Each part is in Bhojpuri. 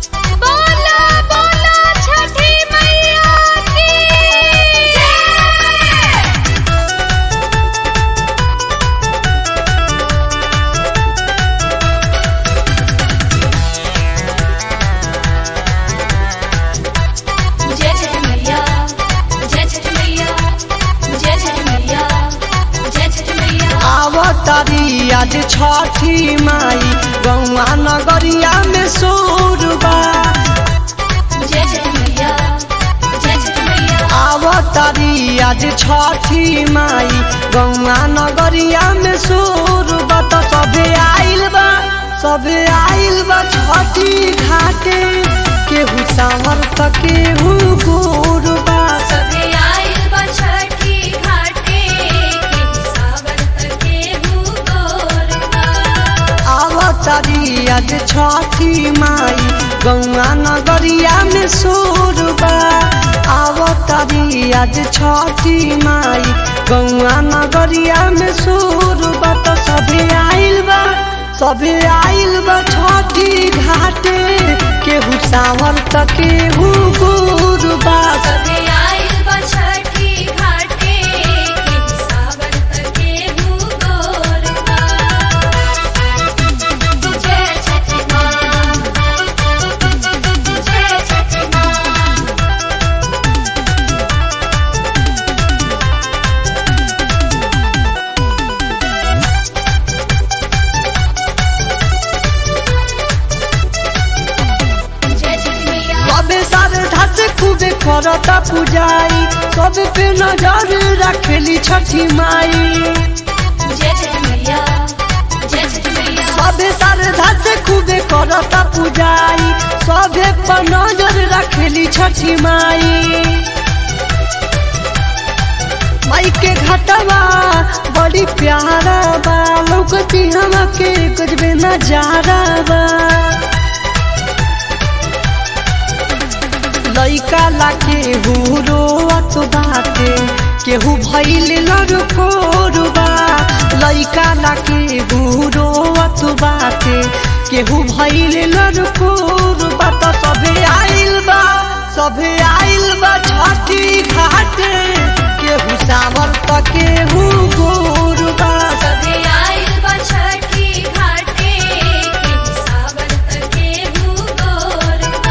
बोला बोला छठी मैया की जय जय छठ मैया जय छठ मैया जय छठ मैया जय छठ मैया आवतारी आज छठी माई गौआ नगरिया में सोरबा जय छठ मैया जय छठ मैया आवतारी आज छठी माई गौआ नगरिया में सोरबा तो सबे आइल बा सबे आइल बा छठी घाटे केहू सावर त केहू गोरबा सभे आइल बा छठी घाटे केहू सावर त केहू गोरबा आवतारी आज छठी माई गौआ नगरिया में सोरबा आवतारी आज छठी माई गौआ नगरिया में सोरबा तो सभे आइल बा सभे आइल बा छठी घाटे केहू सावर त केहू गोरबा सभे आइल बा छठी घाटे केहू सावर त केहू गोरबा जय छठी माँ जय छठी माँ जय छठी मैया सबे श्रद्धा से खूबे करता पुजाई सब पे नजर रखेली छठी माई जय छठी मैया जय छठी मैया सबे श्रद्धा से खूबे करता पुजाई सबे पर नजर रखेली छठी माई माई के घटवा बड़ी प्यारा बा लौकती हमके कुछ भी नजारा बा लइका ला केहू रोअत बाटे केहू भइल लड़कोरबा लइका ला केहू रोअत बाटे केहू भइल लड़कोरबा त सभे आइल बा सभे आइल बा छठी घाटे केहू सावर त केहू गोरबा सभे आइल बा छठी घाटे केहू सावर त केहू गोरबा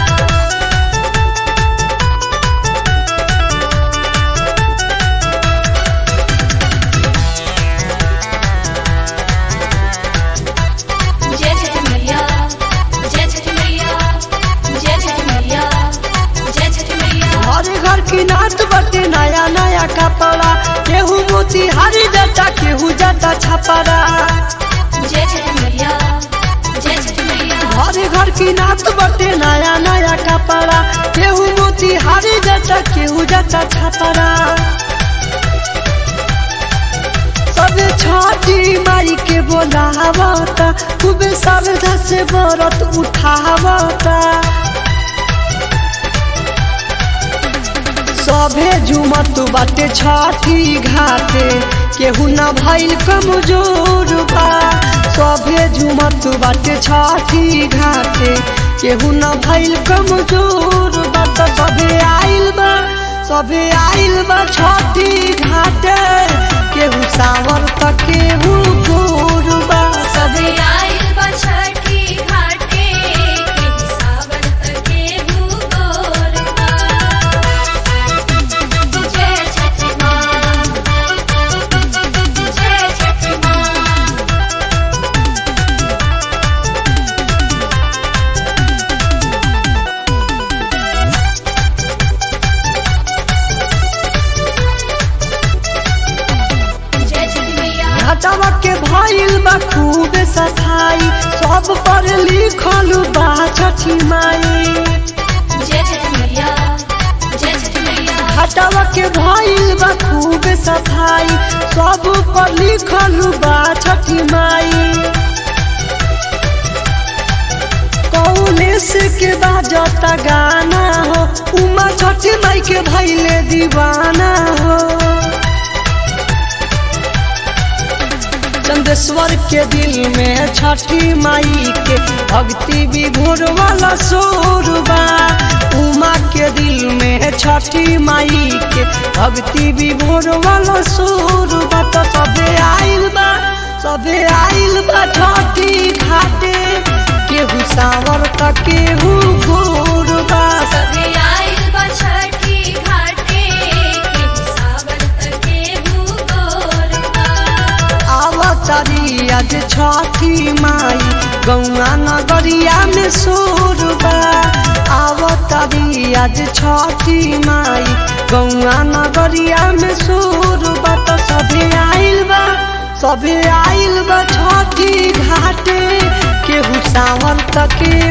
जय छठी मैया जय छठी मैया जय छठी मैया जय छठी मैया हर घर की नाच बटे नया नया कपड़ा केहू मोती हरी जटा केहू जटा छपरा जय छठी मैया जय छठी मैया हर घर की नाच बटे नया नया कपड़ा केहू मोती हरी जटा केहू जटा छपरा सब छठी माई के बोलावता खूबे श्रद्धा से व्रत उठावता सभे झुमत बाटे छठी घाटे केहू न भइल कमजोर बा सभे झुमत बाटे छठी घाटे केहू न भइल कमजोर बा त सभे आइल बा सभे आइल बा छठी घाटे केहू सावर त केहू गोर बा सभे आइल बा छठी घाटे केहू सावर त केहू गोरबा जय छठी माँ जय छठी माँ जय छठी मैया घटवा के भइल बा खूब सफाई सब पर लिखल बा छठी माई जय छठी मैया जय छठी मैया घटवा के भइल बा खूब सफाई सब पर लिखल बा छठी माई कौलेस के बाजता गाना हो उमा छठी माई के भइले दीवाना हो चंदेश्वर के दिल में छठी माई के भक्ति विभोर वाला सोरबा उमा के दिल में छठी माई के भक्ति विभोर वाला सोरबा तो सबे आइल बा सबे आइल बा छठी घाटे केहू सावर त केहू घोर बा सभे आइल बा छठी घाटे केहू सावन त केहू गोरबा आवतारी आज छठी माई गौआ नगरिया में सोरबा आवतारी आज छठी माई गौआ नगरिया में सोरबा तो सभे आइल बा सभे आइल बा छठी घाटे केहू सावन त केहू